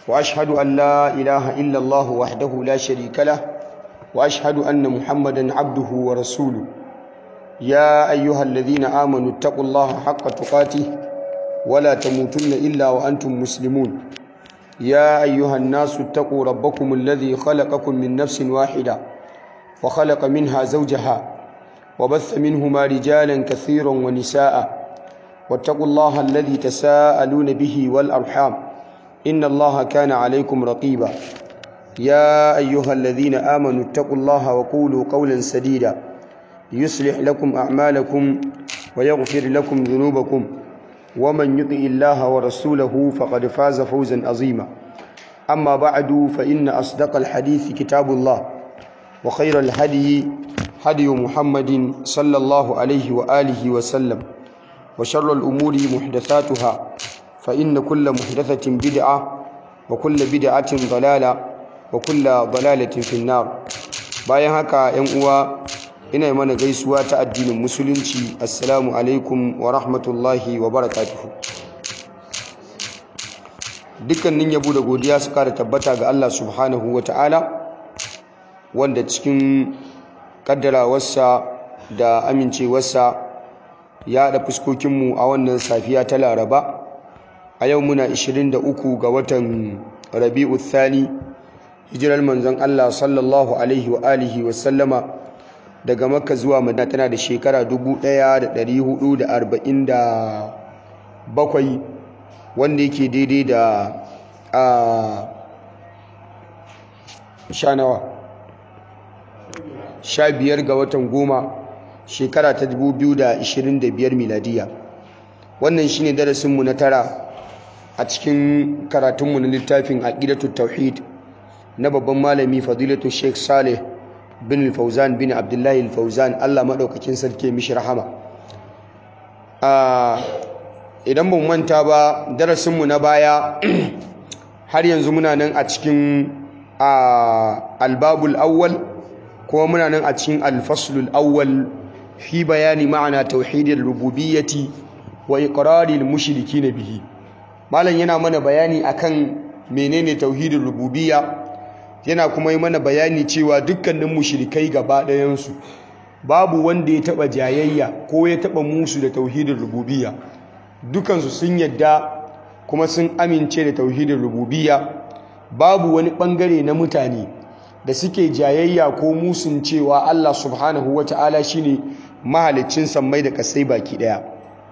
وأشهد أن لا إله إلا الله وحده لا شريك له وأشهد أن محمدا عبده ورسوله يا أيها الذين آمنوا اتقوا الله حق تقاته ولا تموتن إلا وأنتم مسلمون يا أيها الناس اتقوا ربكم الذي خلقكم من نفس واحدة وخلق منها زوجها وبث منهما رجالا كثيرا ونساء واتقوا الله الذي تساءلون به والأرحام إن الله كان عليكم رقيبا يا أيها الذين آمنوا اتقوا الله وقولوا قولا سديدا يصلح لكم أعمالكم ويغفر لكم ذنوبكم ومن يطع الله ورسوله فقد فاز فوزا عظيما أما بعد فإن أصدق الحديث كتاب الله وخير الهدي هدي محمد صلى الله عليه وآله وسلم وشر الأمور محدثاتها فإن كل محدثة بدعة وكل بدعة ضلالة وكل ضلالة في النار bayan haka ‘yan uwa ina yi mana gaisuwa ta addinin musulunci assalamu alaikum wa rahmatullahi wa barakatuhu dukkanin yabo da godiya su kara tabbata ga Allah subhanahu wa ta'ala wanda cikin kaddarawarsa da amincewarsa ya haɗa fuskokinmu a wannan safiya ta laraba a yau muna 23 ga watan rabi'u thani hijirar manzon Allah sallallahu alaihi wa alihi wa sallama daga makka zuwa madina tana da shekara 1447 wanda yake daidai da a sha nawa sha biyar ga watan goma shekara ta 2025 miladiya wannan shine darasinmu na tara a cikin karatunmu na littafin aqidatu tauhid na babban malami fadilatu sheikh saleh bin fauzan bin abdullahi fauzan allah maɗaukakin sarki mishi rahama idan ba manta ba darasinmu na baya har yanzu muna nan a cikin albabul awwal kuma muna nan a cikin alfaslul awwal fi bayani ma'ana tauhidin rububiyyati wa iqraril mushriki bihi malam yana mana bayani akan menene tauhidin rububiyya yana kuma yi mana bayani cewa dukkanin mushrikai gaba ɗayansu babu wanda ya taɓa jayayya ko ya taɓa musu da tauhidin rububiyya dukansu sun yadda kuma sun amince da tauhidin rububiyya babu wani ɓangare na mutane da suke jayayya ko musun cewa Allah subhanahu wa ta'ala shi ne mahalicin sammai da kasai baki ɗaya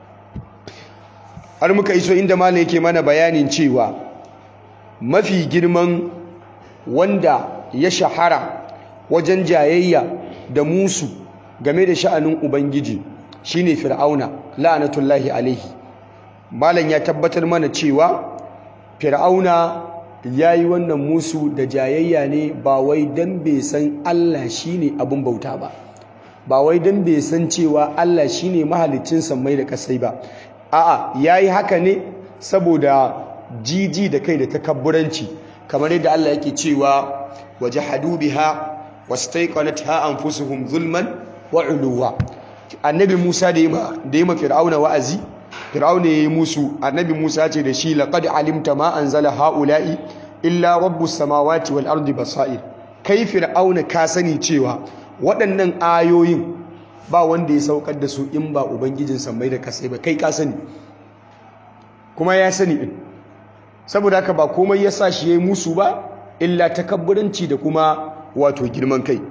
har muka iso inda malam yake mana bayanin cewa mafi girman wanda ya shahara wajen jayayya da musu game da sha'anin ubangiji shine fir'auna la'anatullahi alaihi malam ya tabbatar mana cewa fir'auna ya yi wannan musu da jayayya ne ba wai don bai san Allah shine abin bauta ba ba wai don bai san cewa Allah shine mahalicin sammai da kasai ba a'a yayi haka ne saboda jiji da kai da takabburanci kamar yadda Allah yake cewa wajahadu biha wastaiqanatha anfusuhum zulman wa uluwa annabi Musa da yima da yima fir'auna wa'azi fir'auna yayi musu annabi Musa ce da shi laqad alimta ma anzala haula'i illa rabbus samawati wal ardi basair kai fir'auna ka sani cewa waɗannan ayoyin ba wanda ya saukar da su in ba ubangijin sammai da kasai ba kai ka sani kuma ya sani din saboda haka ba komai ya sa shi ya yi musu ba illa takabburanci da kuma wato girman kai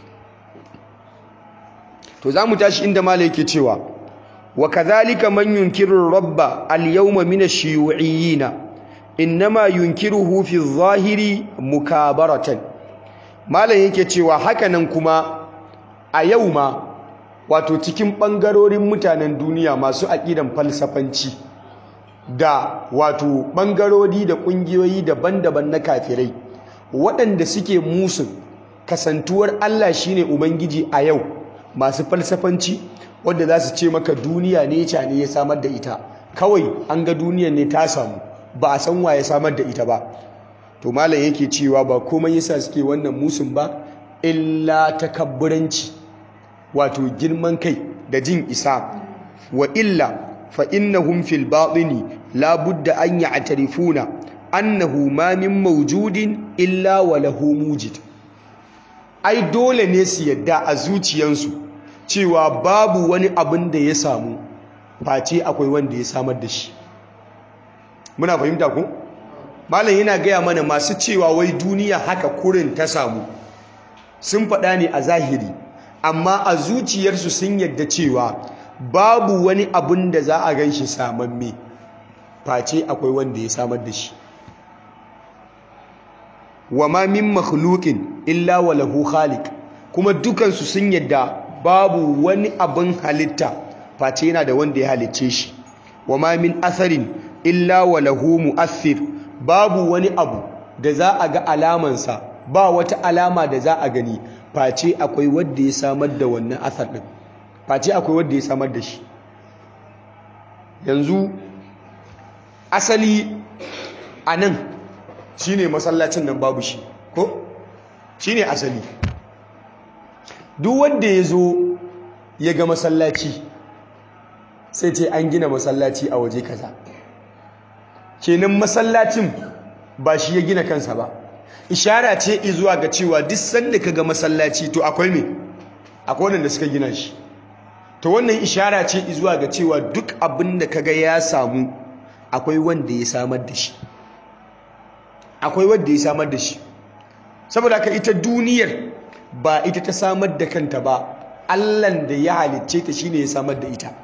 to za mu tashi inda mala yake cewa wa kadhalika man yunkiru rabba al-yawma min ash-shuyu'iyyin innama yunkiruhu fi adh-dhahiri mukabaratan mala yake cewa hakanan kuma a yau ma wato cikin bangarorin mutanen duniya masu aqidan falsafanci da wato ɓangarori da ƙungiyoyi daban-daban na kafirai waɗanda suke musun kasantuwar Allah shine Ubangiji a yau masu falsafanci wadda za su ce maka duniya ne ne ya samar da ita kawai an ga duniyar ne ta samu ba a san wa ya samar da ita ba to malam yake cewa ba komai yasa suke wannan musun ba illa takabburanci wato girman kai da jin isa wa illa fa innahum fil batini la budda an ya'tarifuna annahu ma min mawjudin illa wa lahu mujid ai dole ne su yadda a zuciyansu cewa babu wani abin da ya samu face akwai wanda ya samar da shi muna fahimta ku malam yana gaya mana masu cewa wai duniya haka kurin ta samu sun faɗa ne a zahiri amma a zuciyarsu sun yadda cewa babu wani abin da za a gan shi samamme face akwai wanda ya samar da shi wa ma min makhluqin illa wa lahu khaliq kuma dukansu sun yadda babu wani abin halitta face yana da wanda ya halicce shi wa ma min atharin illa wa lahu mu'athir babu wani abu da za a ga alamansa ba wata alama da za a gani face akwai wanda ya samar da wannan athar din face akwai wanda ya samar da shi yanzu asali a nan shi ne masallacin nan babu shi ko shi ne asali duk wanda ya zo ya ga masallaci sai ce an gina masallaci a waje kaza kenan masallacin ba shi ya gina kansa ba ishara ce zuwa ga cewa duk sanda ka ga masallaci to akwai me akwai wanda suka gina shi to wannan ishara ce zuwa ga cewa duk abin da kaga ya samu akwai wanda ya samar da shi akwai wanda ya samar da shi saboda ka ita duniyar ba ita ta samar da kanta ba Allahn da ya halicce ta shine ya samar da ita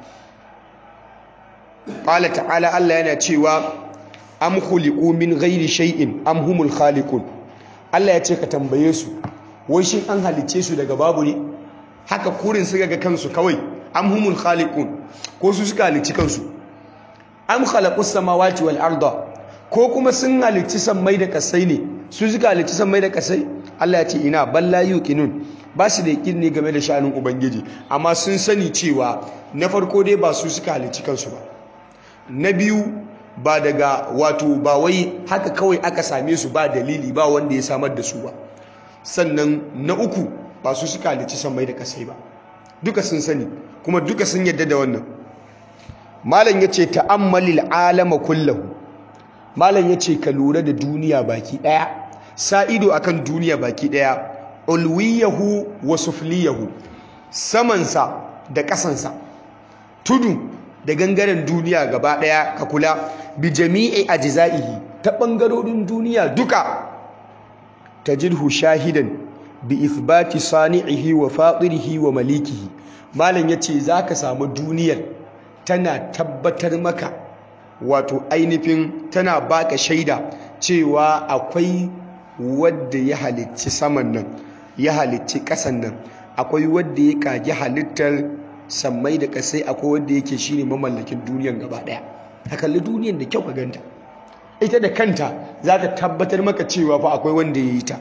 qala ta'ala Allah yana cewa am khuliqu min ghairi shay'in am humul khaliqun Allah ya ce ka tambaye su wai shin an halicce su daga babu ne haka kurin suka ga kansu kawai am humul khaliqun ko su suka halicci kansu am khalaqus samawati wal arda ko kuma sun halicci sammai da kasai ne su suka halicci sammai da kasai Allah ya ce ina balla yuqinun ba su da yakin ne game da sha'anin ubangiji amma sun sani cewa na farko dai ba su suka halicci kansu ba na biyu ba daga wato ba wai haka kawai aka same su ba dalili ba wanda ya samar da su ba sannan na uku ba su suka halicci sammai da kasai ba duka sun sani kuma duka sun yadda da wannan malam yace ta'ammalil alama kullahu malam yace ka lura da duniya baki daya sa ido akan duniya baki daya ulwiyahu wa sufliyahu samansa da kasansa tudu da gangaren duniya gaba daya ka kula bi jami'i ajza'ihi ta bangarorin duniya duka tajidhu shahidan bi ithbati sani'ihi wa fatirihi wa malikihi malam yace zaka samu duniyar tana tabbatar maka wato ainihin tana baka shaida cewa akwai wadda ya halicci saman nan ya halicci ƙasan nan akwai wadda ya kage halittar sammai da ƙasai akwai wadda yake shine mamallakin duniyan gaba ɗaya ka kalli duniyan da kyau ka ganta ita da kanta za ta tabbatar maka cewa fa akwai wanda ya yi ta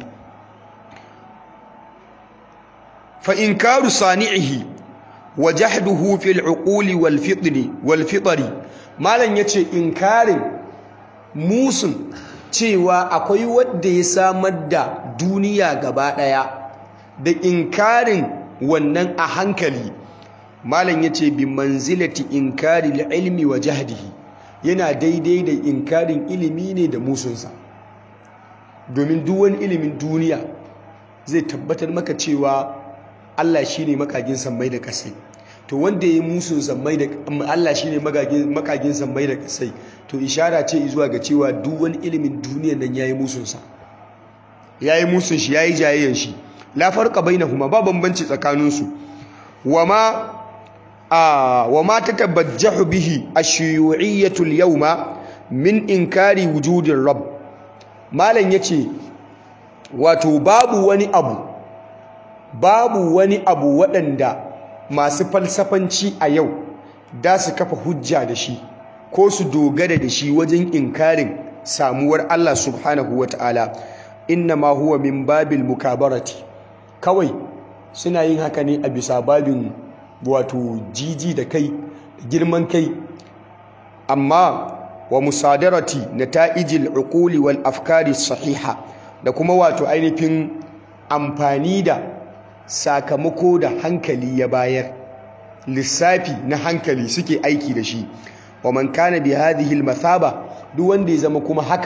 fa inkaru sani'ihi wa jahduhu fil uquli wal fitri wal fitri malan yace inkarin musun cewa akwai wanda ya samar da duniya gaba daya da inkarin wannan a hankali malan yace bi manzilati inkari ilmi wa jahdihi yana daidai da inkarin ilimi ne da musunsa domin duk wani ilimin duniya zai tabbatar maka cewa Allah shine makagin sammai da kasai to wanda ya yi musun sammai da Allah shine makagin sammai da kasai to ishara ce zuwa ga cewa duk wani ilimin duniyar nan yayi musun sa yayi musun shi yayi jayayyan shi la farqa bainahuma ba bambanci tsakanin su wama a wama tatabajjahu bihi ash-shuyu'iyyatu al-yawma min inkari wujudir rabb malam yace wato babu wani abu babu wani abu waɗanda masu falsafanci a yau da su kafa hujja da shi ko su dogara da shi wajen inkarin samuwar Allah subhanahu wa ta'ala inna ma huwa min babil mukabarati kawai suna yin haka ne a bisa babin wato jiji da kai girman kai amma wa musadarati nata'ijil uquli wal afkari sahiha da kuma wato ainihin amfani da sakamako da hankali ya bayar lissafi na hankali suke aiki da shi wa man kana bi hadhihi al-mathaba duk wanda ya zama kuma haka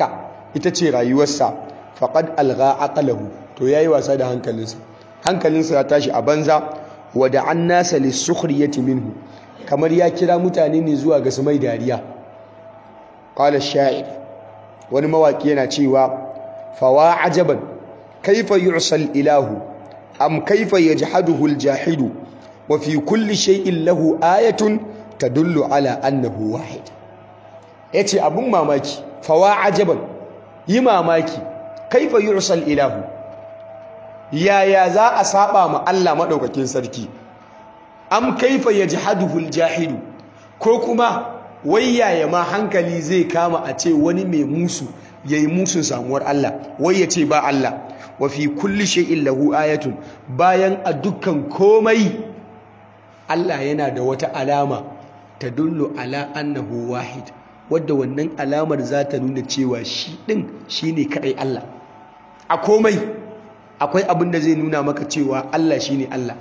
ita ce rayuwarsa faqad algha aqlahu to yayi wasa da hankalinsa hankalinsa ya tashi a banza wa da'an nasa lisukhriyati minhu kamar ya kira mutane ne zuwa ga su mai dariya qala sha'ir wani mawaki yana cewa fawa ajaban kaifa yu'sal ilahu am kaifa yajhaduhu aljahidu wa fi kulli shay'in lahu ayatun tadullu ala annahu wahid yace abun mamaki fawa ajaban yi mamaki kaifa yu'sal ilahu yaya za a saba ma Allah madaukakin sarki am kaifa yajhaduhu aljahidu ko kuma wai yaya ma hankali zai kama a ce wani mai musu yayi musun samuwar Allah wai ya ce ba Allah wa fi kulli shay'in lahu ayatun bayan a dukkan komai Allah yana da wata alama ta dullu ala annahu wahid wadda wannan alamar za ta nuna cewa shi din shine kadai Allah a komai akwai abin da zai nuna maka cewa Allah shine Allah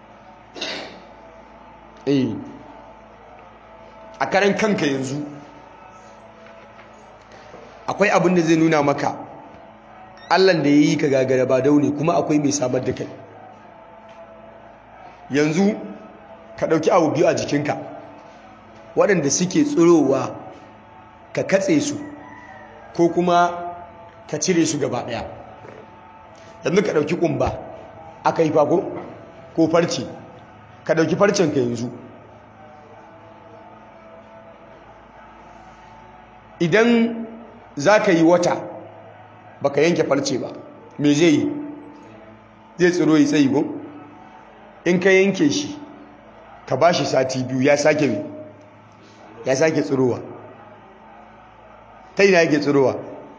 eh a karan kanka yanzu akwai abin da zai nuna maka allan da ya yi ka gagara ba daune kuma akwai mai samar da kai yanzu ka ɗauki abu biyu a jikinka waɗanda suke tsirowa ka katse su ko kuma ka cire su gaba ɗaya yanzu ka ɗauki ƙumba aka yi fako ko farce ka ɗauki farcenka yanzu idan za ka yi wata baka yanke farce ba me zai yi zai tsiro yi tsayi gun in ka yanke shi ka ba shi sati biyu ya sake ya sake tsirowa ta yi na yake tsirowa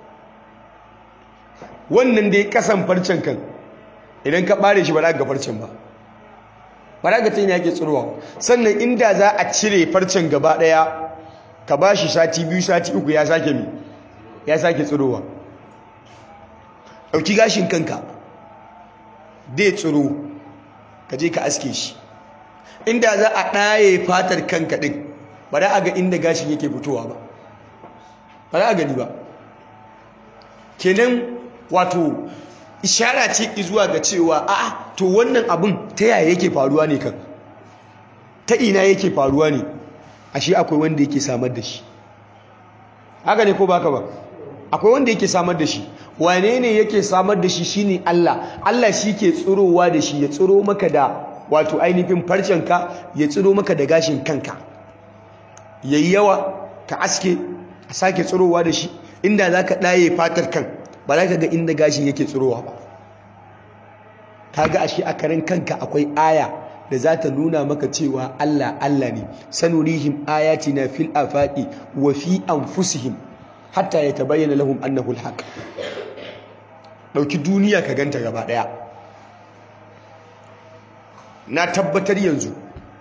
wannan dai kasan farcen kan idan ka bare shi ba za ga farcen ba ba za ga ta yi na yake tsirowa sannan inda za a cire farcen gaba daya ka ba shi sati biyu sati uku ya sake mi ya sake tsirowa ɗauki gashin kanka dai tsiro ka je ka aske shi inda za a ɗaye fatar kanka ɗin ba za a ga inda gashin yake fitowa ba ba za a gani ba kenan wato ishara ce zuwa ga cewa a'a to wannan abin ta yaya yake faruwa ne kan ta ina yake faruwa ne ashe akwai wanda yake samar da shi haka ne ko baka ba akwai wanda yake samar da shi wane ne yake samar da shi shine Allah Allah shi ke tsirowa da shi ya tsiro maka da wato ainihin farcenka ya tsiro maka da gashin kanka yayi yawa ka aske a sake tsirowa da shi inda zaka ɗaye fatar kan ba za ka ga inda gashin yake tsirowa ba kaga ashe a karin kanka akwai aya da za ta nuna maka cewa Allah Allah ne sanurihim ayatina fil afaqi wa fi anfusihim hatta yatabayyana lahum annahu alhaq dauki duniya ka ganta gaba daya na tabbatar yanzu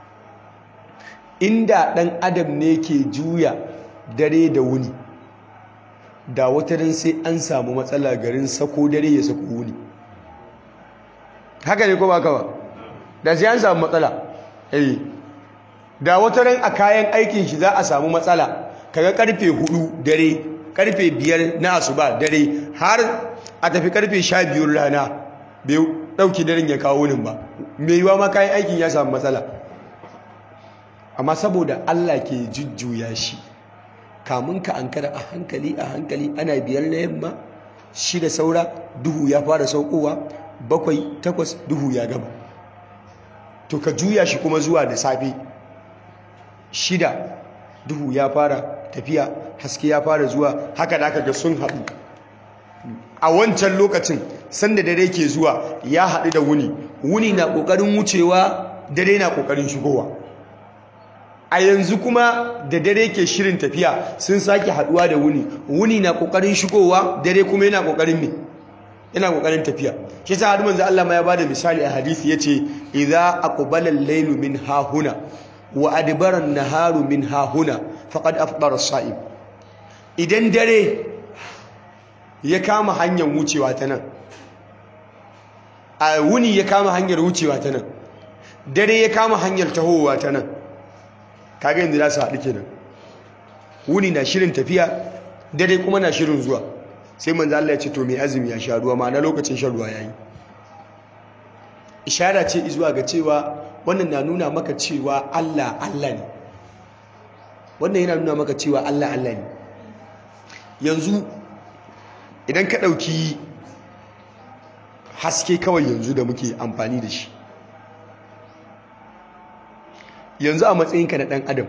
inda dan adam ne ke juya dare da wuni da wata ran sai an samu matsala garin sako dare ya sako wuni haka ne ko ba ka ba da sai an samu matsala eh da wata ran a kayan aikin shi za a samu matsala kaga karfe hudu dare karfe biyar na asuba dare har a tafi karfe sha biyun rana bai dauki daren ya kawo nin ba mai yiwa ma kayan aikin ya samu matsala amma saboda Allah ke jujjuya shi kamun ka ankara a hankali a hankali ana biyar na yamma shida saura duhu ya fara saukowa bakwai takwas duhu ya gama to ka juya shi kuma zuwa da safe shida duhu ya fara tafiya haske ya fara zuwa haka da aka ga sun haɗu a wancan lokacin sanda dare ke zuwa ya haɗu da wuni wuni na ƙoƙarin wucewa dare na ƙoƙarin shigowa a yanzu kuma da dare ke shirin tafiya sun sake haɗuwa da wuni wuni na ƙoƙarin shigowa dare kuma yana ƙoƙarin me yana ƙoƙarin tafiya shi sa har manzo Allah ma ya bada misali a hadisi yace idza aqbala al-laylu min hahuna wa adbara an-naharu min hahuna faqad afdara as-sa'im idan dare ya kama hanyar wucewa ta nan a wuni ya kama hanyar wucewa ta nan dare ya kama hanyar tahowa ta nan kaga yanzu za su haɗu kenan wuni na shirin tafiya dare kuma na shirin zuwa sai manzo Allah ya ce to mai azumi ya sha ruwa ma'ana lokacin shan ruwa yayi ishara ce zuwa ga cewa wannan na nuna maka cewa Allah Allah ne wannan yana nuna maka cewa Allah Allah ne yanzu idan ka ɗauki haske kawai yanzu da muke amfani da shi yanzu a matsayinka na ɗan adam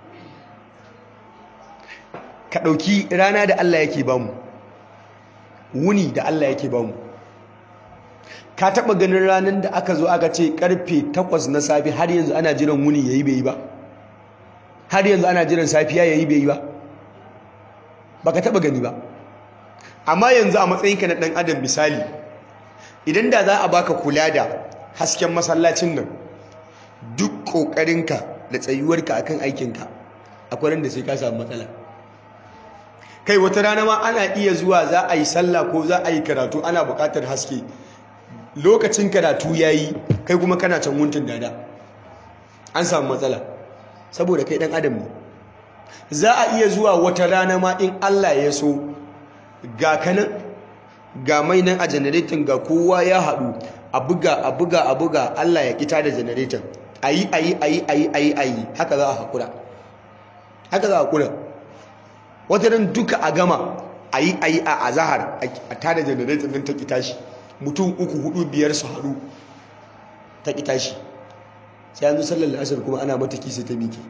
ka ɗauki rana da Allah yake bamu wuni da Allah yake bamu ka taɓa ganin ranar da aka zo aka ce ƙarfe takwas na safe har yanzu ana jiran wuni ya yi bai yi ba har yanzu ana jiran safiya ya yi bai yi ba ba ka taɓa gani ba amma yanzu a matsayinka na ɗan adam misali idan da za a baka kula da hasken masallacin nan duk ƙoƙarinka da tsayuwarka akan aikinka akwai da sai ka samu matsala kai wata rana ma ana iya zuwa za a yi sallah ko za a yi karatu ana buƙatar haske lokacin karatu ya yi kai kuma kana can wuntun dada an samu matsala saboda kai ɗan adam ne za a iya zuwa wata rana ma in allah ya so ga kanan ga mai nan a janareton ga kowa ya haɗu a buga a buga a buga allah ya kita da janareton a yi a yi a yi a yi a yi a yi haka za a haƙura haka za a haƙura wata ran duka a gama a yi a yi a azahar a tada janareton nan ta kita shi mutum uku hudu biyar su haɗu ta kita shi sai yanzu sallar asar kuma ana mata kisa ta miki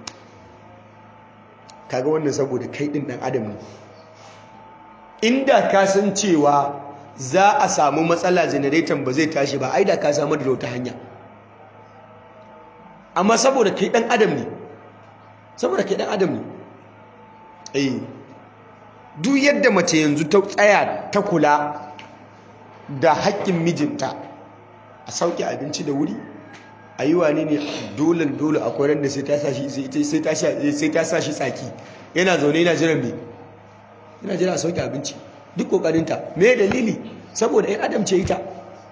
kaga wannan saboda kai ɗin ɗan adam ne inda ka san cewa za a samu matsala janareton ba zai tashi ba ai da ka samu da wata hanya amma saboda kai dan adam ne saboda kai dan adam ne eh duk yadda mace yanzu ta tsaya ta kula da haƙƙin mijinta a sauke abinci da wuri a yi wani ne dole dole akwai ran da sai ta sa shi tsaki yana zaune yana jiran me yana jira a sauke abinci duk kokarinta me dalili saboda ɗan adam ce ita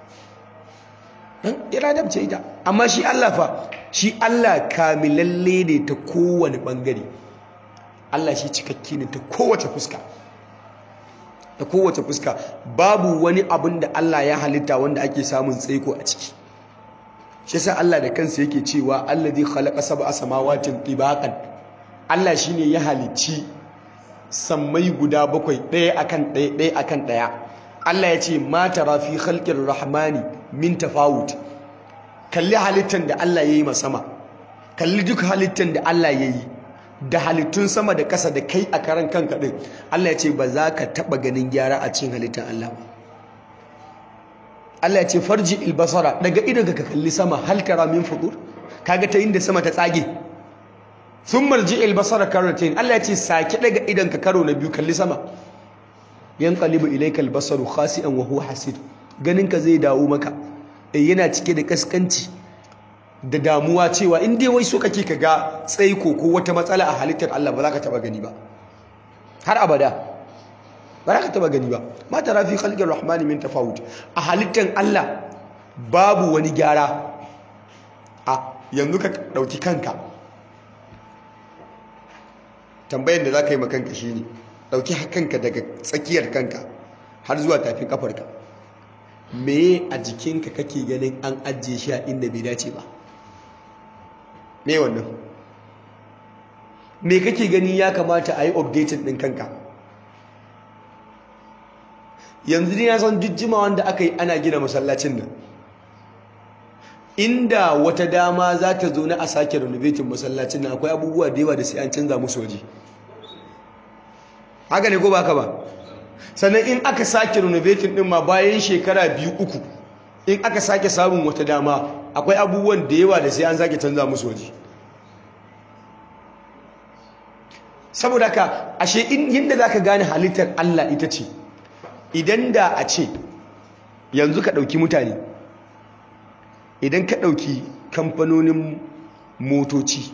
ɗan adam ce ita amma shi Allah fa shi Allah kamilalle ne ta kowane ɓangare Allah shi cikakke ne ta kowace fuska ta kowace fuska babu wani abin da Allah ya halitta wanda ake samun tsaiko a ciki shi sa Allah da kansa yake cewa allazi khalaqa sab'a samawatin tibaqan Allah shine ya halicci sammai guda bakwai ɗaya akan ɗaya ɗaya akan ɗaya Allah ya ce ma tara fi khalqir rahmani min tafawut kalli halittan da Allah ya yi ma sama kalli duk halittan da Allah ya yi da halittun sama da ƙasa da kai a karan kanka ɗin Allah ya ce ba za ka taɓa ganin gyara a cikin halittan Allah ba Allah ya ce farji ilbasara daga idan ka kalli sama hal tara min fudur kaga ta inda sama ta tsage sun marji ilbasara karotin Allah ya ce sake daga idan ka karo na biyu kalli sama yan qalibu ilayka albasaru khasi'an wa huwa hasid ganin ka zai dawo maka eh yana cike da kaskanci da damuwa cewa in dai wai so kake ka ga tsaiko ko wata matsala a halittar Allah ba za ka taba gani ba har abada ba za ka taba gani ba ma tara fi khalqir rahmani min tafawut a halittar Allah babu wani gyara a yanzu ka dauki kanka tambayar da za ka yi makanka shi ne ɗauki kanka daga tsakiyar kanka har zuwa tafin kafarka me a jikinka kake ganin an ajiye shi a inda bai dace ba me wannan me kake gani ya kamata a yi updated ɗin kanka yanzu ne ya san jijjima wanda aka yi ana gina masallacin nan inda wata dama za ta zo na a sake renovating masallacin nan akwai abubuwa da yawa da sai an canza musu waje haka ne ko ba ka ba sannan in aka sake renovating din ma bayan shekara biyu uku in aka sake samun wata dama akwai abubuwan da yawa da sai an sake canza musu waje saboda ka ashe yadda za ka gane halittar Allah ita ce idan da a ce yanzu ka ɗauki mutane idan ka ɗauki kamfanonin motoci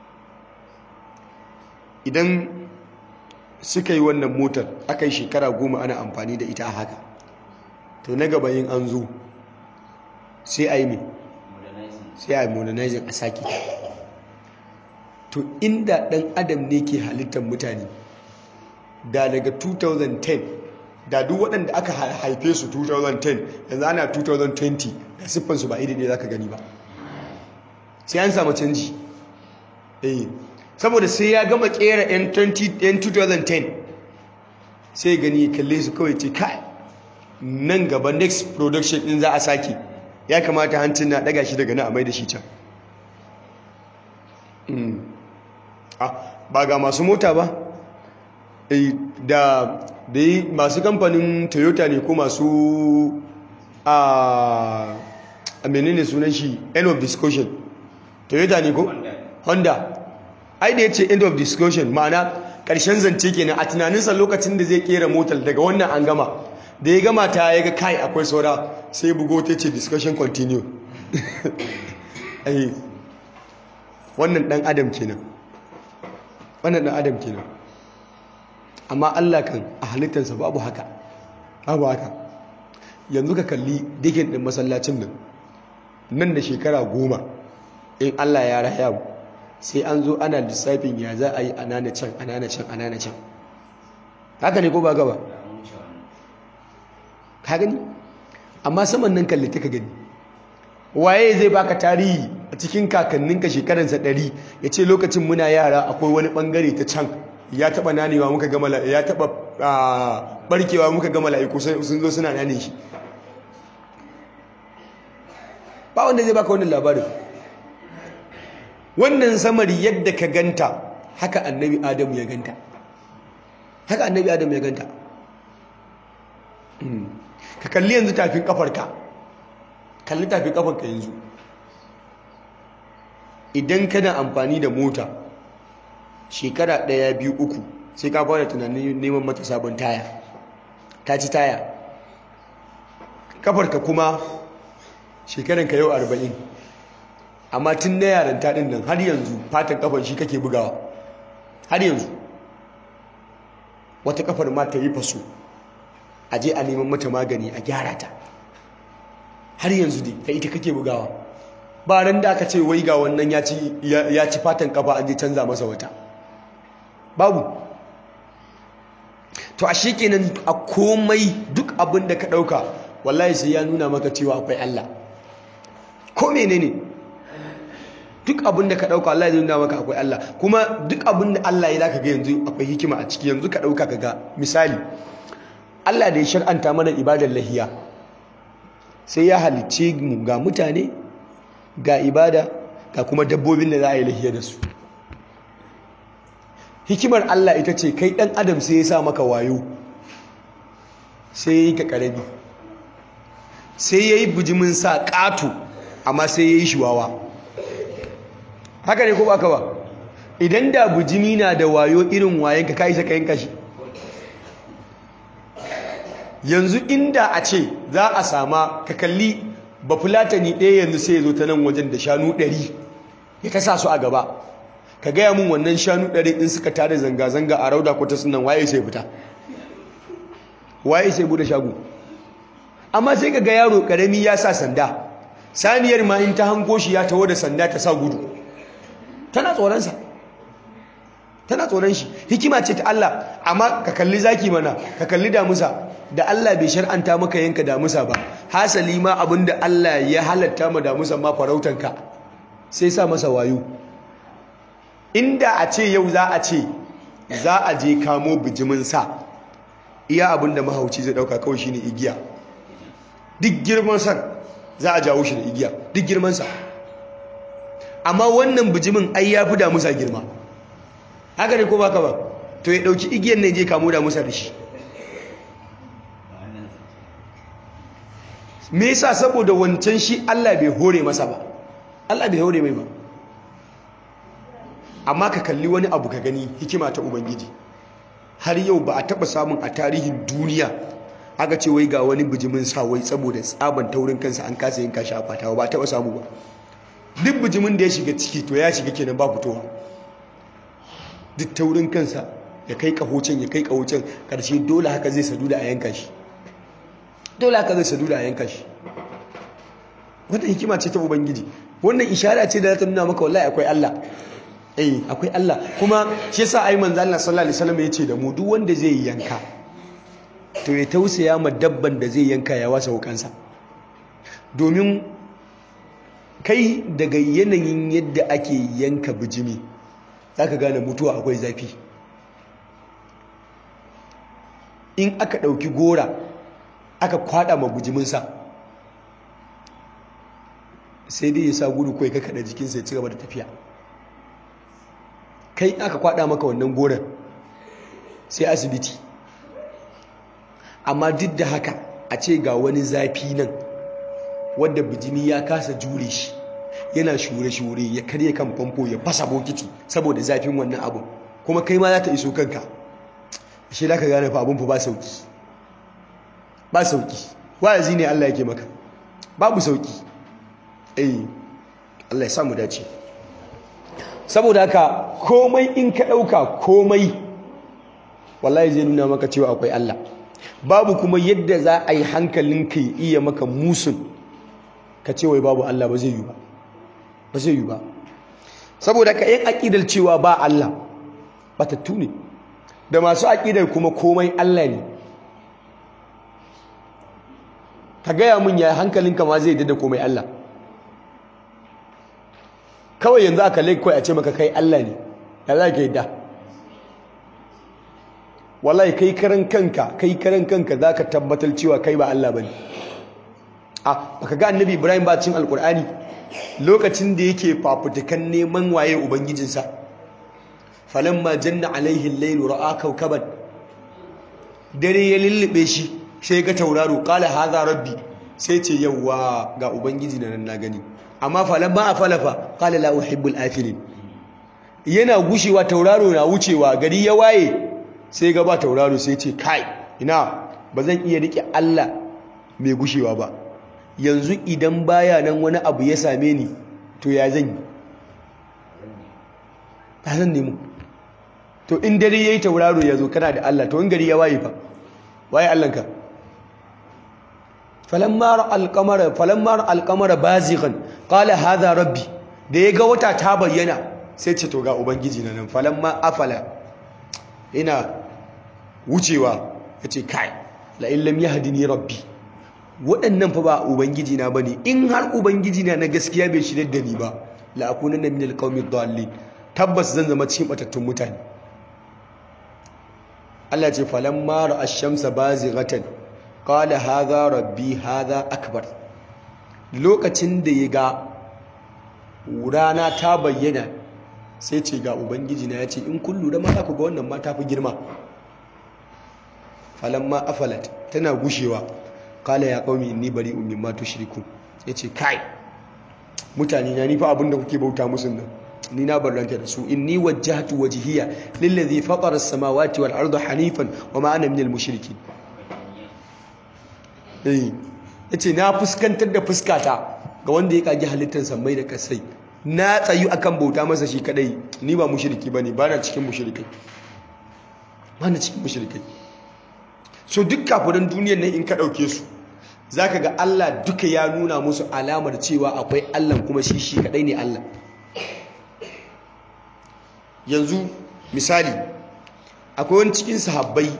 idan suka yi wannan motar aka yi shekara goma ana amfani da ita a haka to na gaba yin an zo sai a yi mai sai a yi modernizing a sake to inda ɗan adam ne ke halittar mutane da daga 2010 da duk waɗanda aka haife su 2010 yanzu ana 2020 da siffansu ba iri ne za ka gani ba sai an samu canji eh saboda sai ya gama kera yan 2010 sai gani ya kalle su kawai ce kai nan gaba next production din za a sake ya kamata hancin na daga shi daga na a mai da shi can ba ga masu mota ba da da yi masu kamfanin toyota ne ko masu a menene sunan shi end of discussion toyota ne ko honda ai da ya ce end of discussion ma'ana ƙarshen zance kenan a tunaninsa lokacin da zai kera motar daga wannan an gama da ya gama ta ya ga kai akwai saura sai bugo ta ce discussion continue ai wannan dan adam kenan wannan dan adam kenan amma Allah kan a halittarsa babu haka babu haka yanzu ka kalli dikin din masallacin nan nan da shekara goma in Allah ya raya mu sai an zo ana lissafin ya za a yi anana can anana can anana can haka ne ko ba gaba ka gani amma saman nan kalli ka gani waye zai baka tarihi a cikin kakanninka shekaransa ɗari ya ce lokacin muna yara akwai wani ɓangare ta can ya taɓa nanewa muka gama ya taɓa ɓarkewa muka gama la'iku sun zo suna nane shi ba wanda zai baka wannan labarin wannan samari yadda ka ganta haka annabi adamu ya ganta haka annabi adamu ya ganta ka kalli yanzu tafin kafarka kalli tafin kafarka yanzu idan kana amfani da mota shekara ɗaya biyu uku sai ka fara tunanin neman mata sabon taya ta ci taya kafarka kuma shekaranka yau arba'in amma tun na yaran taɗin nan har yanzu fatan kafar shi kake bugawa har yanzu wata kafar ma ta yi faso a je a neman mata magani a gyara ta har yanzu dai ta ita kake bugawa ba ran da aka ce wai ga wannan ya ci fatan kafa an je canza masa wata babu to a shi kenan a komai duk abin da ka ɗauka wallahi sai ya nuna maka cewa akwai Allah ko menene duk abin da ka ɗauka Allah ya nuna maka akwai Allah kuma duk abin da Allah ya zaka ga yanzu akwai hikima a ciki yanzu ka ɗauka ka ga misali Allah da ya shar'anta mana ibadar lahiya sai ya halicce mu ga mutane ga ibada ga kuma dabbobin da za a yi lahiya da su hikimar Allah ita ce kai ɗan adam sai ya sa maka wayo sai ya yi ka ƙarami sai ya yi bijimin sa ƙato amma sai ya yi shuwawa haka ne ko ba ka ba idan da bijimi na da wayo irin wayen ka kai saka yanka shi yanzu inda a ce za a sama ka kalli bafulatani ɗaya yanzu sai ya zo ta nan wajen da shanu ɗari ya ta sa su a gaba ka gaya mun wannan shanu ɗari in suka tare zanga-zanga a rauda kwata sunan waye sai fita waye sai bude shago amma sai ka ga yaro ƙarami ya sa sanda saniyar ma in ta hango shi ya taho da sanda ta sa gudu tana tsoronsa tana tsoron shi hikima ce ta Allah amma ka kalli zaki mana ka kalli damusa da Allah bai shar'anta maka yanka damusa ba hasali ma abinda Allah ya halatta ma damusa ma farautanka sai sa masa wayo inda a ce yau za a ce za a je kamo bijimin sa iya abinda mahauci zai dauka kawai shine igiya duk girman san za a jawo shi da igiya duk girman sa amma wannan bijimin ai ya fi damusa girma haka ne ko baka ba to ya dauki igiyar ne je kamo damusa da shi me yasa saboda wancan shi Allah bai hore masa ba Allah bai hore mai ba amma ka kalli wani abu ka gani hikima ta ubangiji har yau ba a taba samun a tarihin duniya aka ce wai ga wani bijimin sa wai saboda tsaban taurin kansa an kasa yin kashi a fatawa ba taba samu ba duk bijimin da ya shiga ciki to ya shiga kenan ba fitowa duk taurin kansa ya kai kahocin ya kai kahocin karshe dole haka zai sadu da a yanka shi dole haka zai sadu da a yanka shi wata hikima ce ta ubangiji wannan ishara ce da za ta nuna maka wallahi akwai Allah eh akwai Allah kuma shi yasa ai manzo Allah sallallahu alaihi wasallam yace da mu duk wanda zai yanka to ya tausaya ma dabban da zai yanka ya wasa wukansa domin kai daga yanayin yadda ake yanka bijimi za ka gane mutuwa akwai zafi in aka ɗauki gora aka kwada ma bijiminsa sai dai ya sa gudu kawai ka kada jikinsa ya ci gaba da tafiya kai aka kwada maka wannan goron sai asibiti amma duk da haka a ce ga wani zafi nan wadda bijimi ya kasa jure shi yana shure-shure ya karye kan famfo ya fasa bokiti saboda zafin wannan abu kuma kai ma za ta iso kanka shi da ka gane fa abin fa ba sauki ba sauki wa'azi ne Allah yake maka babu sauki eh Allah ya samu dace saboda haka komai in ka dauka komai wallahi zai nuna maka cewa akwai Allah babu kuma yadda za a yi hankalinka ya iya maka musun ka ce wai babu Allah ba zai yi ba ba zai yi ba saboda ka yin aƙidar cewa ba Allah batattu ne da masu aƙidar kuma komai Allah ne ka gaya mun ya hankalinka ma zai da komai Allah kawai yanzu aka laikwai a ce maka kai Allah ne ya za ka yi da wallahi kai karan kanka kai karan kanka za ka tabbatar cewa kai ba Allah ba ne a baka ga annabi ibrahim ba cin alkur'ani lokacin da yake fafutukan neman waye ubangijinsa falamma janna alaihi al-layl ra'a kawkaban dare ya lullube shi sai ga tauraro qala hadha rabbi sai ce yawa ga ubangiji na nan na gani amma falamma afalafa qala la uhibbul afilin yana gushewa tauraro na wucewa gari ya waye sai ga ba tauraro sai ce kai ina ba zan iya rike Allah mai gushewa ba yanzu idan baya nan wani abu ya same ni to ya zan yi ba zan nemo to in dare yayi tauraro ya zo kana da Allah to in gari ya waye fa waye Allahnka falamma ra alqamara falamma ra alqamara bazighan qala hadha rabbi da yaga wata ta bayyana sai ce to ga ubangiji na nan falamma afala ina wucewa yace kai la in lam yahdini rabbi waɗannan fa ba ubangiji na bane in har ubangiji na na gaskiya bai shirye da ni ba la akunanna min alqawmi dhallin tabbas zan zama cikin batattun mutane Allah ce falamma ra'a ash-shamsa bazighatan qala hadha rabbi hadha akbar lokacin da ya ga rana ta bayyana sai ce ga ubangiji na yace in kun lura ma za ku ga wannan ma ta fi girma falamma afalat tana gushewa kala ya qaumi inni bari'un mimma tushrikun yace kai mutane na ni fa abinda kuke bauta musu nan ni na barranta da su inni wajjahtu wajhiya lillazi fatara as-samawati wal arda hanifan wama ana minal mushrikin eh yace na fuskantar da fuskata ga wanda ya kage halittar samai da kasai na tsayu akan bauta masa shi kadai ni ba mushriki bane ba na cikin mushrikai ba na cikin mushrikai so duk kafirin duniyar nan in ka ɗauke su za ka ga Allah duka ya nuna musu alamar cewa akwai Allah kuma shi shi kaɗai ne Allah yanzu misali akwai wani cikin sahabbai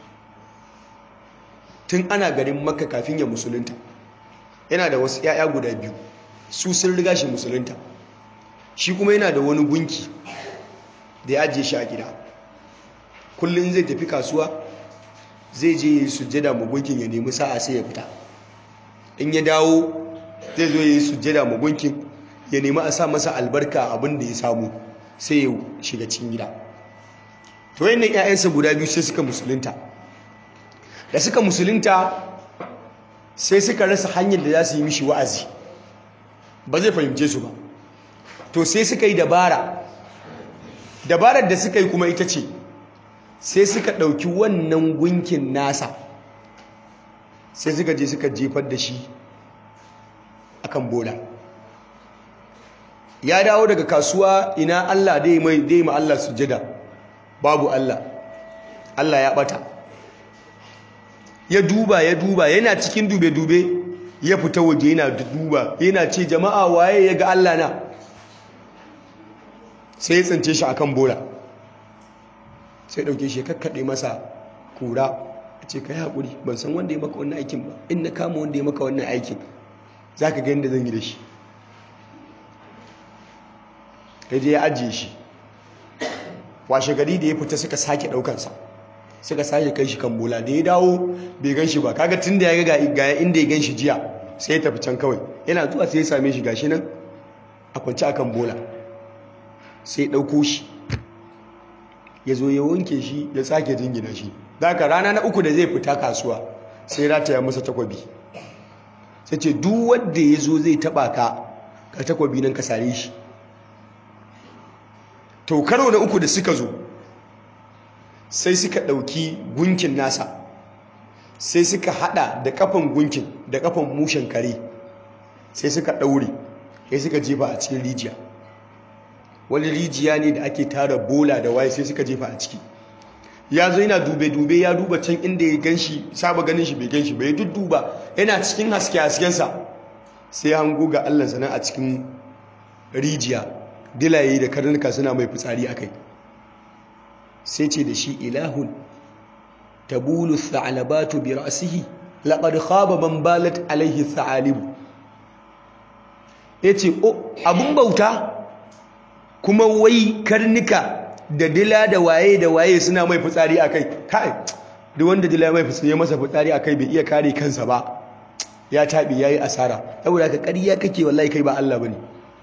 tun ana garin makka kafin ya musulunta yana da wasu 'ya'ya guda biyu su sun riga shi musulunta shi kuma yana da wani gunki da ya ajiye shi a gida kullum zai tafi kasuwa zai je ya yi sujjada magunkin ya nemi sa'a sai ya fita in ya dawo zai zo ya yi sujjada magunkin ya nemi a sa masa albarka abin da ya samu sai ya shiga cikin gida to yin nan 'ya'yansa guda biyu sai suka musulunta da suka musulunta sai suka rasa hanyar da za su yi mishi wa'azi ba zai fahimce su ba to sai suka yi dabara dabarar da suka yi kuma ita ce sai suka ɗauki wannan gunkin nasa sai suka je suka jefar da shi akan bola ya dawo daga kasuwa ina Allah dai mai dai ma Allah sujada babu Allah Allah ya bata ya duba ya duba yana cikin dube-dube ya fita waje yana duba yana ce jama'a waye ya ga Allah na sai ya tsince shi akan bola sai dauke shi kakkaɗe masa kura ce ka yi haƙuri ban san wanda ya maka wannan aikin ba in na kama wanda ya maka wannan aikin za ka ga yadda zan yi da shi ya je ya ajiye shi washe gari da ya fita suka sake ɗaukansa suka sake kai shi kan bola da ya dawo bai gan shi ba kaga tun da ya ga ga inda ya gan shi jiya sai ya tafi can kawai yana zuwa sai ya same shi gashi nan a kwanci akan bola sai ya ɗauko shi ya zo ya wanke shi ya sake jingina shi daga rana na uku da zai fita kasuwa sai rataya masa takwabi sai ce duk wanda ya zo zai taba ka ka takwabi nan ka sare shi to karo na uku da suka zo sai suka ɗauki gunkin nasa sai suka hada da kafan gunkin da kafan mushen kare sai suka ɗaure sai suka jefa a cikin rijiya wani rijiya ne da ake tara bola da waye sai suka jefa a ciki ya zo yana dube-dube ya duba can inda ya gan shi saba ganin shi bai gan shi bai dudduba yana cikin haske-haskensa sai hango ga allah sana a cikin rijiya dilaye da karnuka suna mai fitsari a kai sai ce da shi ilahun tabulu tha'alabatu bi ra'sihi laqad khaba man balat alaihi tha'alibu yace o abun bauta kuma wai karnuka da dila da waye da waye suna mai fitsari a kai kai duk wanda dila mai fitsari masa fitsari a kai bai iya kare kansa ba ya taɓi ya yi asara saboda ka ƙarya kake wallahi kai ba Allah ba ne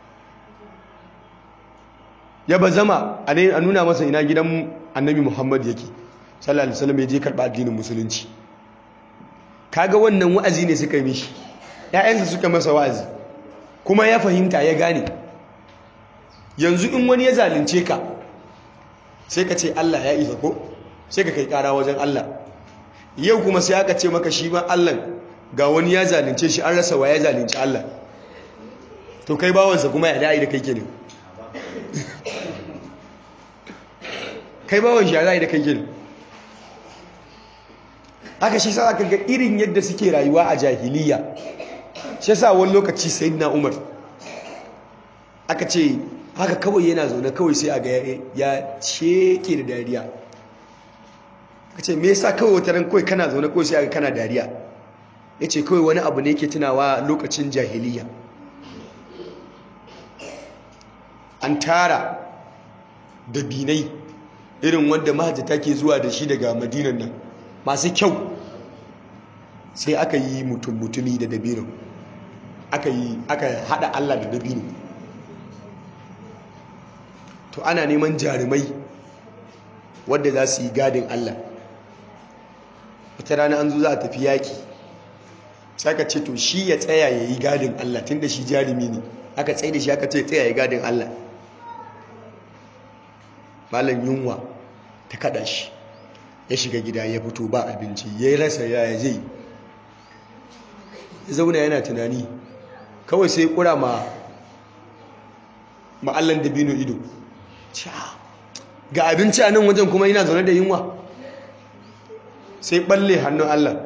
ya ba zama a nuna masa ina gidan annabi muhammad yake sallallahu alaihi wasallam ya je karɓa addinin musulunci kaga wannan wa'azi ne suka yi mishi ƴaƴansa suka masa wa'azi kuma ya fahimta ya gane yanzu in wani ya zalunce ka sai ka ce Allah ya isa ko sai ka kai kara wajen Allah yau kuma sai aka ce maka shi ma Allah ga wani ya zalunce shi an rasa wa ya zalunci Allah to kai bawansa kuma ya da'i da kai kenan kai bawan shi ya da'i da kai kenan aka shi sa aka ga irin yadda suke rayuwa a jahiliya shi sa wani lokaci sayyidina Umar aka ce haka kawai yana zaune kawai sai a ga ya sheke da dariya ka ce me yasa kawai wata ran kawai kana zaune kawai sai a ga kana dariya ya ce kawai wani abu ne ke tunawa lokacin jahiliya an tara da binai irin wanda mahajjata ke zuwa da shi daga madinan nan masu kyau sai aka yi mutum-mutumi da dabino aka yi aka hada allah da dabino to ana neman jarumai wadda za su yi gadin Allah wata rana an zo za a tafi yaki saka ce to shi ya tsaya ya yi gadin Allah tun da shi jarumi ne aka tsaye da shi aka ce tsaya ya gadin Allah malam yunwa ta kada shi ya shiga gida ya fito ba abinci ya rasa yaya zai ya zauna yana tunani kawai sai kura ma ma'allan dabino ido ga abinci a nan wajen kuma yana zaune da yunwa sai balle hannun Allah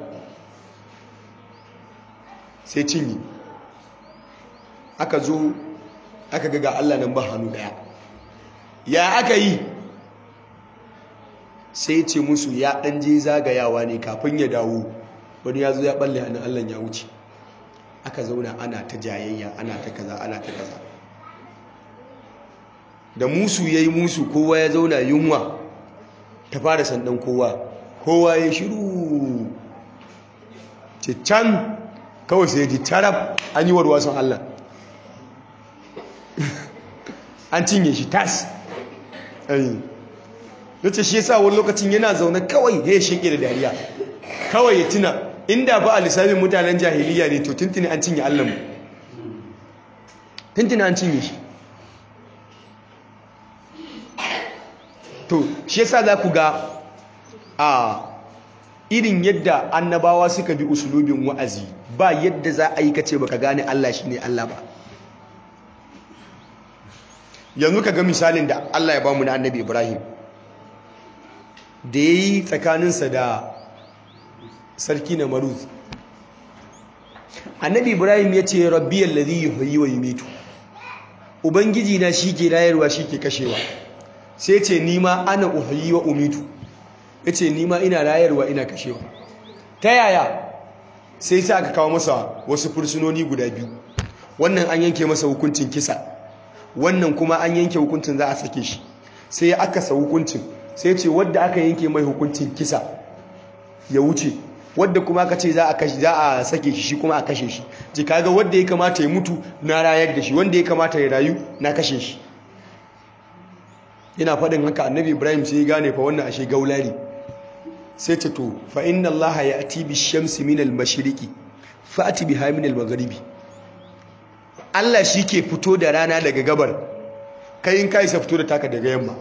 sai cinye aka zo aka ga ga Allah nan ba hannu daya ya aka yi sai ce musu ya dan je zagayawa ne kafin ya dawo wani ya zo ya balle hannun Allah ya wuce aka zauna ana ta jayayya ana ta kaza ana ta kaza da musu ya yi musu kowa ya zauna yunwa ta fara sandan kowa kowa ya shiru can kawai sai ji taraf an yi warwason Allah an cinye shi tas da ce shi yasa wani lokacin yana zaune kawai ya sheke da dariya kawai ya tuna inda ba a lissafin mutanen jahiliya ne to tuntuni an cinye Allah mu tuntuni an cinye shi to shi yasa za ku ga a irin yadda annabawa suka bi usulubin wa'azi ba yadda za a yi kace baka gane Allah shine Allah ba yanzu ka ga misalin da Allah ya bamu na annabi Ibrahim da yayi tsakaninsa da sarki na maruz annabi Ibrahim ya ce rabbi allazi yuhyi wa yumitu ubangiji na ke rayarwa ke kashewa sai ce nima ana uhayi wa umitu ya ce nima ina rayarwa ina kashewa ta yaya sai sai aka kawo masa wasu fursunoni guda biyu wannan an yanke masa hukuncin kisa wannan kuma an yanke hukuncin za a sake shi sai aka sa hukuncin sai ce wadda aka yanke mai hukuncin kisa ya wuce wadda kuma aka ce za a kashe za a sake shi kuma a kashe shi ji kaga wadda ya kamata ya mutu na rayar da shi wanda ya kamata ya rayu na kashe shi yana faɗin haka annabi ibrahim sai ya gane fa wannan ashe gaulari sai ce to fa inna allah ya ati bi shamsi min al mashriqi fa ati biha min al maghribi allah shi ke fito da rana daga gabar kai in kai sa fito da taka daga yamma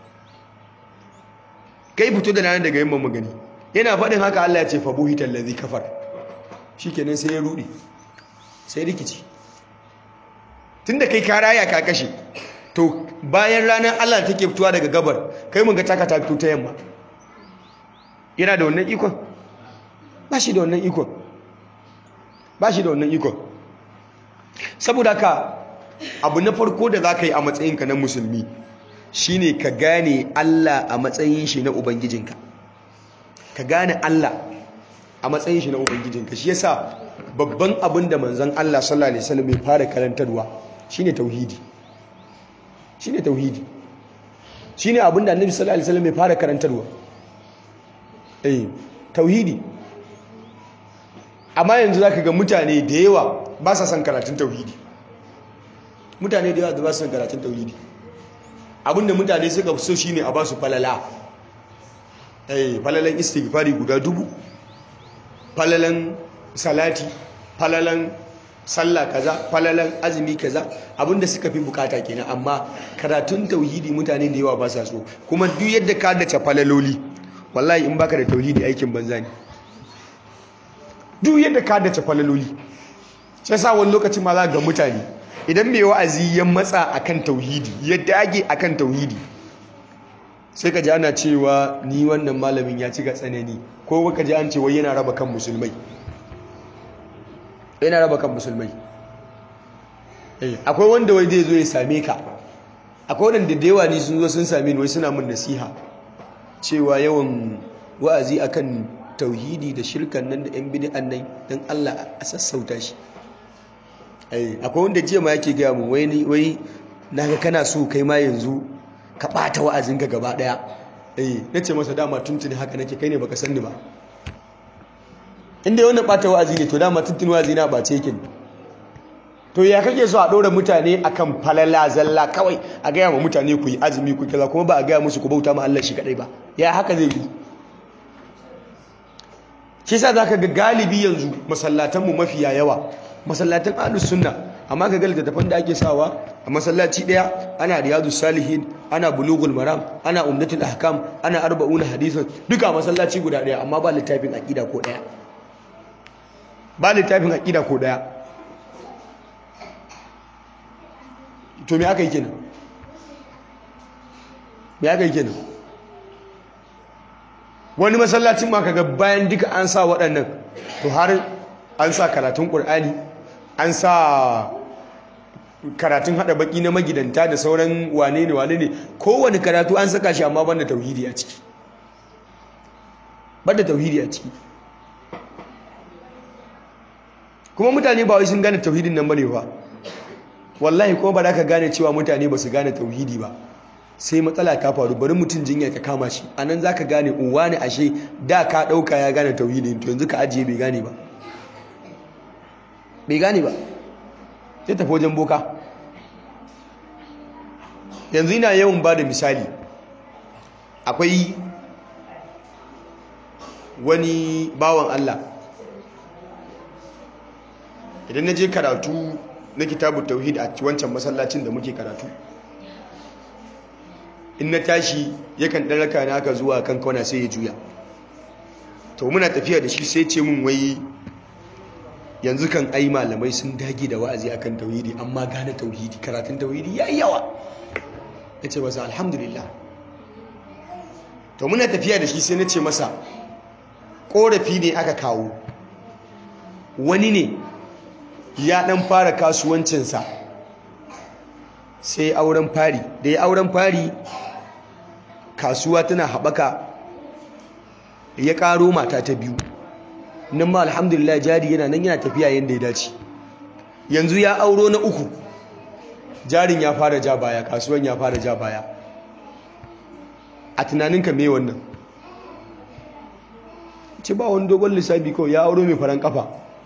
kai fito da rana daga yamma magani yana faɗin haka Allah ya ce fa buhital ladhi kafar shikenan sai ya rudi sai rikici tunda kai ka raya ka kashe to bayan ranar Allah take fitowa daga gabar kai mun ga taka ta fito ta yamma yana da wannan ikon ba shi da wannan ikon ba shi da wannan ikon saboda ka abu na farko da za ka yi a matsayinka na musulmi shine ka gane Allah a matsayin shi na ubangijinka ka gane Allah a matsayin shi na ubangijinka shi yasa babban abin da manzon Allah sallallahu alaihi wasallam ya fara karantarwa shine tauhidi shine tauhidi shine abin da annabi sallallahu alaihi wasallam ya fara karantarwa eh tauhidi amma yanzu zaka ga mutane da yawa ba sa son karatun tauhidi mutane da yawa da ba su son karatun tauhidi abinda mutane suka so shine a ba su falala eh falalan istighfari guda dubu falalan salati falalan sallah kaza falalan azumi kaza abinda suka fi bukata kenan amma karatun tauhidi mutane da yawa ba sa so kuma duk yadda ka dace falaloli wallahi in baka da tauhidi aikin banza ne duk yadda ka dace falaloli sai sa wani lokacin ma za ga mutane idan mai wa'azi ya matsa akan tauhidi ya dage akan tauhidi sai ka ji ana cewa ni wannan malamin ya ci ga tsanani ko ka ji an ce wai yana raba kan musulmai yana raba kan musulmai akwai wanda wai zai zo ya same ka akwai wanda da yawa ne sun zo sun same ni wai suna min nasiha cewa yawan wa'azi akan tauhidi da shirkan nan da yan bid'an nan dan Allah a sassauta shi akwai wanda jiya ma yake gaya mu wai wai naga kana so kai ma yanzu ka ɓata wa'azinka gaba ɗaya eh na ce masa dama tuntuni haka nake kai ne baka san ni ba inda wannan ɓata wa'azi ne to dama tuntuni wa'azi na ɓace yake to ya kake so a ɗora mutane akan falala zalla kawai a gaya wa mutane ku yi azumi ku kaza kuma ba a gaya musu ku bauta ma Allah shi kadai ba ya haka zai yi shi yasa zaka ga galibi yanzu masallatanmu mafiya yawa masallatan ahlus sunna amma ka ga littattafan da ake sawa a masallaci daya ana riyadus salihin ana bulugul maram ana umdatul ahkam ana arba'una hadithun duka masallaci guda daya amma ba littafin aqida ko daya ba littafin aqida ko daya to me aka yi kenan me aka yi kenan wani masallacin ma kaga bayan duka an sa waɗannan to har an sa karatun ƙur'ani an sa karatun haɗa baki na magidanta da sauran wane ne wane ne kowane karatu an saka shi amma banda tauhidi a ciki banda tauhidi a ciki kuma mutane ba wai sun gane tauhidin nan bane ba wallahi kuma ba za ka gane cewa mutane ba su gane tauhidi ba sai matsala ta faru bari mutum jinya ta kama shi a nan za ka gane uwa ne ashe da ka ɗauka ya gane tauhidi to yanzu ka ajiye bai gane ba bai gane ba sai tafi wajen boka yanzu ina yawan ba da misali akwai wani bawan Allah idan na je karatu na kitabun tauhid a wancan masallacin da muke karatu in na tashi yakan ɗan raka na aka zuwa kan kauna sai ya juya to muna tafiya da shi sai ce mun wai yanzu kan ai malamai sun dage da wa'azi akan tauhidi amma gane tauhidi karatun tauhidi yayi yawa nace masa alhamdulillah to muna tafiya da shi sai nace masa korafi ne aka kawo wani ne ya dan fara kasuwancinsa sai auren fari da ya auren fari kasuwa tana haɓaka ya ƙaro mata ta biyu nan ma alhamdulillah jari yana nan yana tafiya yadda ya dace yanzu ya auro na uku jarin ya fara ja baya kasuwan ya fara ja baya a tunaninka me wannan ce ba wani dogon lissafi kawai ya auro mai faran kafa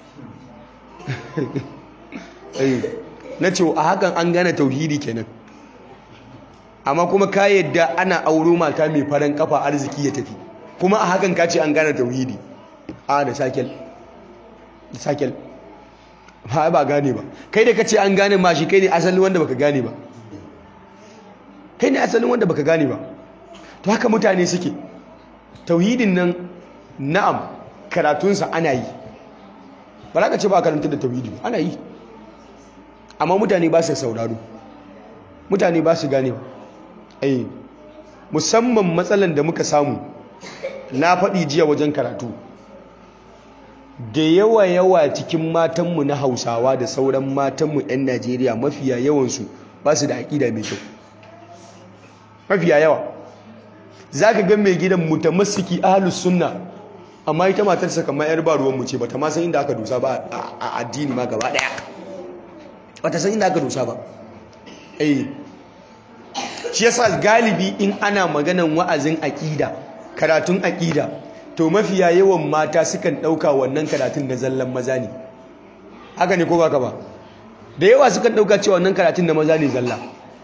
na ce a hakan an gane tauhidi kenan amma kuma ka yadda ana auro mata mai faran kafa arziki ya tafi kuma a hakan ka ce an gane tauhidi a da sakel da sakel ba ba gane ba kai da ka ce an gane ma shi kai ne asalin wanda baka gane ba kai ne asalin wanda baka gane ba to haka mutane suke tauhidin nan na'am karatunsa ana yi ba za ka ce ba karanta da tauhidi ana yi amma mutane ba su sauraro mutane ba su gane ai musamman matsalan da muka samu na faɗi jiya wajen karatu da yawa yawa cikin matanmu na hausawa da sauran matanmu 'yan najeriya mafiya yawansu ba su da aƙida mai kyau mafiya yawa za ka gan mai gidan mutamassiki ahalus sunna amma ita matarsa kamar 'yar ba ruwanmu ce ba ta ma san inda aka dusa ba a addini ma gaba ɗaya ba ta san inda aka dusa ba eh shi yasa galibi in ana maganan wa'azin aƙida karatun aƙida to mafiya yawan mata sukan ɗauka wannan karatun na zallan maza ne haka ne ko ba ka ba da yawa sukan ɗauka cewa wannan karatun na maza ne zalla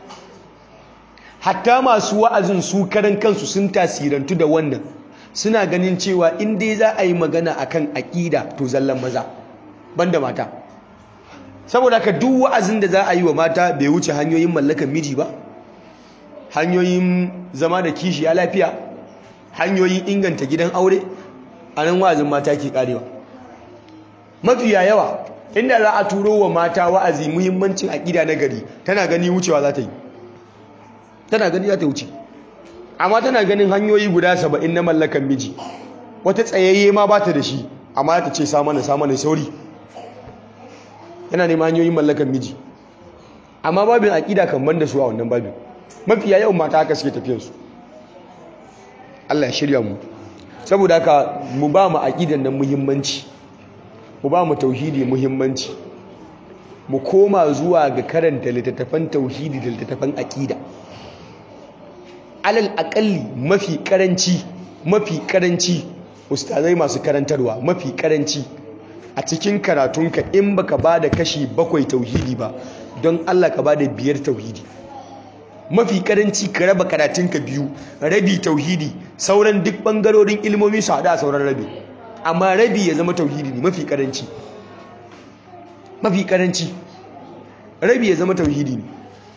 hatta masu wa'azin su karan kansu sun tasirantu da wannan suna ganin cewa in dai za a yi magana akan aƙida to zallan maza banda mata saboda ka duk wa'azin da za a yi wa mata bai wuce hanyoyin mallakan miji ba hanyoyin zama da kishi ya lafiya hanyoyin inganta gidan aure a nan wa'azin mata ke karewa mafiya yawa inda za a turo wa mata wa'azi muhimmancin aƙida na gari tana gani wucewa za ta yi tana gani za ta wuce amma tana ganin hanyoyi guda saba'in na mallakan miji wata tsayayye ma ba ta da shi amma ta ce samana samana sauri yana neman hanyoyin mallakan miji amma babin aƙida kan ban da su a wannan babin mafiya yawan mata haka suke tafiyarsu Allah ya shirya mu saboda haka mu ba mu aqidan nan muhimmanci mu ba mu tauhidi muhimmanci mu koma zuwa ga karanta littattafan tauhidi da littattafan aqida alal aqalli mafi karanci mafi karanci ustazai masu karantarwa mafi karanci a cikin karatunka in baka bada kashi bakwai tauhidi ba don Allah ka bada biyar tauhidi mafi karanci ka raba karatunka biyu rabi tauhidi sauran duk bangarorin ilmomi su hada sauran rabi amma rabi ya zama tauhidi ne mafi karanci mafi karanci rabi ya zama tauhidi ne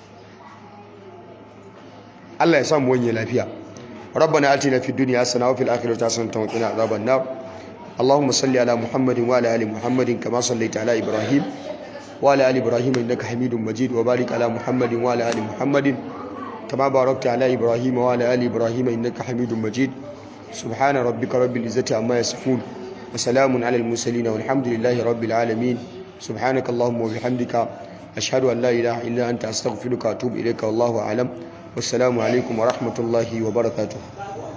Allah ya samu wanye lafiya ربنا آتنا في الدنيا حسنة وفي الآخرة حسنة وقنا عذاب النار اللهم صل على محمد وعلى آل محمد كما صليت على إبراهيم وعلى آل إبراهيم إنك حميد مجيد وبارك على محمد وعلى آل محمد كما باركت على إبراهيم وعلى آل إبراهيم إنك حميد مجيد سبحان ربك رب العزة عما يصفون وسلام على المرسلين والحمد لله رب العالمين سبحانك اللهم وبحمدك أشهد أن لا إله إلا أنت أستغفرك وأتوب إليك والله أعلم والسلام عليكم ورحمة الله وبركاته